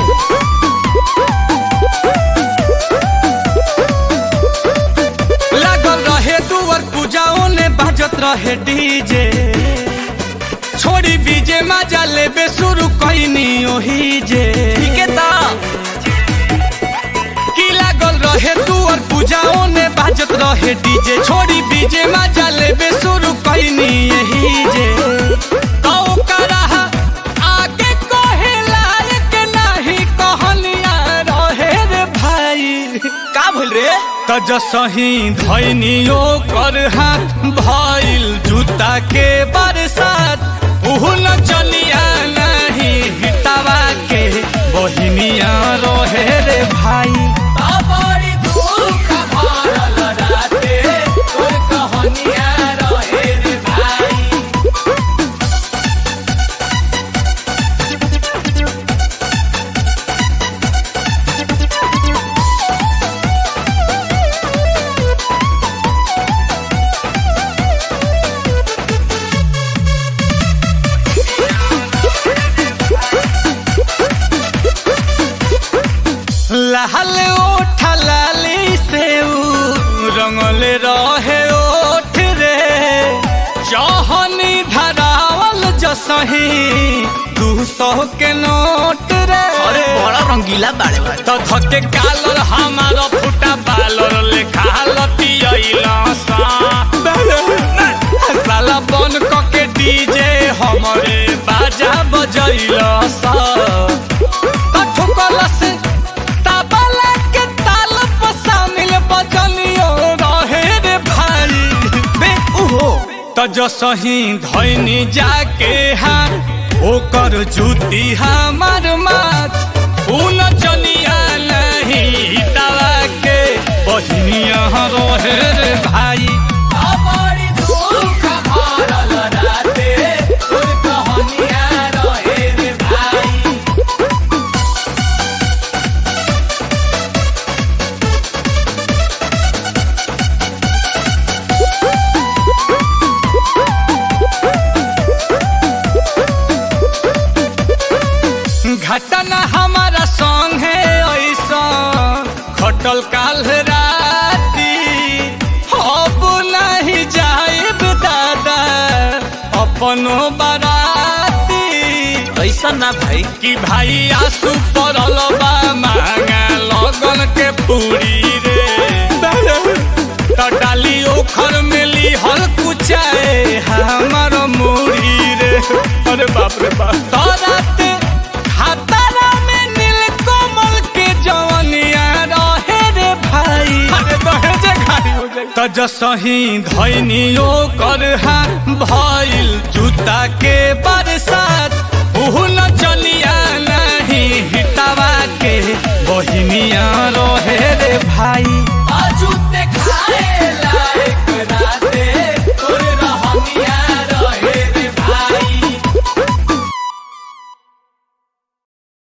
लागल रहे दुवर पूजाओं ने बाजत रहे डीजे छोड़ी बीजे मजा लेबे शुरू कैनी ओही जे ठीके ता की लागल रहे दुवर पूजाओं ने बाजत रहे डीजे छोड़ी बीजे मजा लेबे शुरू कैनी यही जे तो करा आगे कहे लायक नहीं कहनिया रहे रे भाई का भइल रे त जसही धैनियो कर हाथ भइल जूता के बरसात उहु न चलिया नहीं हितावा के बहिनिया रहे रे भाई बड़ी दुख भरल राते तोर कहनिया रहे रे भाई लाल ओठ लाली से उ रंगल रहे ओठ रे चहनी धरावल जसही दू सौ के नोट रे अरे बड़ा रंगीला बाड़े बाड़े तो धके कालर हमार फुटा बालर लेखा लतियैला सा साला बन कके डीजे हमरे बाजा बजैला सा तो ठुकल से तबला के ताल पर शामिल बजनियो रहे रे भाई बे उहो त जसही धैनी जाके हाँ ओकर जूती हमार माथ उन चनिया नहीं दवा के बहिनिया रहे रे भाई बड़ी दुख भरल राते तोर कहनिया रहे रे भाई घटना हमारा संग है ऐसा खटल काल राती अब नहीं जाइब दादा अपनो बाराती ऐसा ना भाई कि भाई आंसू पड़ल बा मांगा लगन के पूरी रे तो डाली ओखर में ली हल कुचाए हमार मुड़ी रे अरे बाप रे बाप तो रात खतरा में नील कमल के जवनिया रहे रे भाई अरे दहेजे खाली हो जाए तो जसही धैनियो कर हा भइल जूता के बरसात उहु न चलिया नहीं हिटावा के बहिनिया रहे रे भाई